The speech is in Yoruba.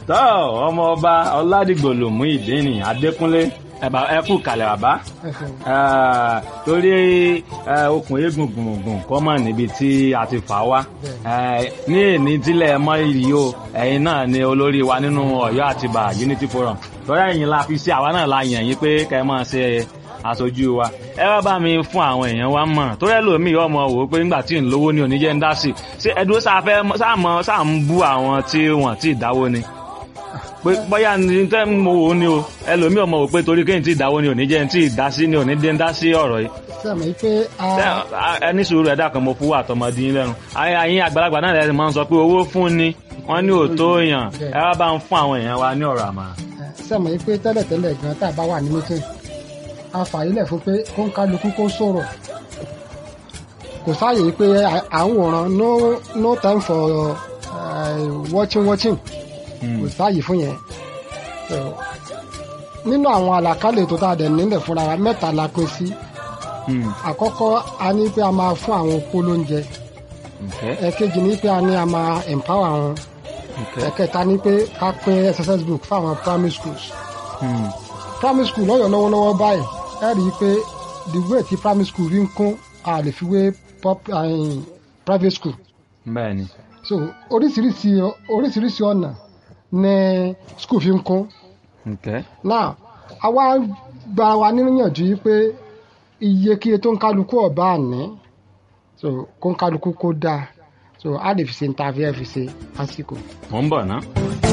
tọ́ ọmọ ọba ọládìgbòlùmú ìdíni adékúnlé ẹ̀bà ẹ̀kú kalẹ̀ bàbá ẹ̀sìn Ah, torí eh, okùn eégún gbùngbùn kọ́ mọ̀ níbi tí a ti fà wá Eh, ní èní tílẹ̀ mọ́ ìrì o ẹ̀yin náà ni olórí wa nínú ọ̀yọ́ àtibá unity forum torí ẹ̀yin la fi sí àwa náà la yàn yín pé kẹ́ ẹ máa ṣe aṣojú wa ẹ wá bá mi fún àwọn èèyàn wa mọ̀ torí ẹlòmíì ọmọ wò ó pé nígbà tí ń lówó ní oníjẹ́ ń dá sí ṣé ẹdúró sáfẹ́ sáàmọ́ sáà ń bú àwọn tí wọ́n ti dáwó ni pé bóyá ní tẹ́ mo wò ó ni o ẹlòmíì ọmọ wò pé torí kéyìn tí ìdáwó ni oníjẹ́ ń tí ìdásí ni onídé ń dá sí ọ̀rọ̀ yìí sẹ́mi pé a Ṣé- ẹni sùúrù ẹ̀dá kan mo fún wa àtọmọdé yín lẹ́nu ayé ayé àgbàlagbà náà lẹ́sìn máa ń sọ pé owó fún ni wọ́n ní òótọ́ èèyàn ẹ wá bá ń fún àwọn èèyàn wa ní ọ̀rọ̀ àmà. sẹ́mi pé tẹ́lẹ̀tẹ́lẹ̀ gan tá a bá wà ní mítìn a fàyílẹ̀ fún pé kó ń kálukú kó sọ̀rọ̀ kò sáàyè pé à- à ń wòran no no time for uh, watching watching kò sáàyè fún yẹn So, nínú àwọn àlàkálẹ̀ tó tá a dẹ̀ nílẹ̀ fúnra wa mẹ́ta la pín sí àkọ́kọ́ a ní pé a máa fún àwọn opó lóúnjẹ ẹ̀kejì ní pé a ní a máa empower wọn ẹ̀kẹta ní pé ká pín exercise book fáwọn primary schools primary school lọ́yọ̀ lọ́wọ́lọ́wọ́ báyìí ẹ rí i pé the way tí primary school rí ń kún a lè fi wé pop- eh, private school bẹ́ẹ̀ ni so oríṣiríṣi oríṣiríṣi ọ̀nà ní school fi ń kún Okay. now àwa gba wa níyànjú yìí pé iyekíye tó ń kálukú ọ̀bá àní so kó ń kálukú kó dáa so a lè fi ṣe ní ta fi ẹ fi ṣe lásìkò. mo ń bọ̀ ná.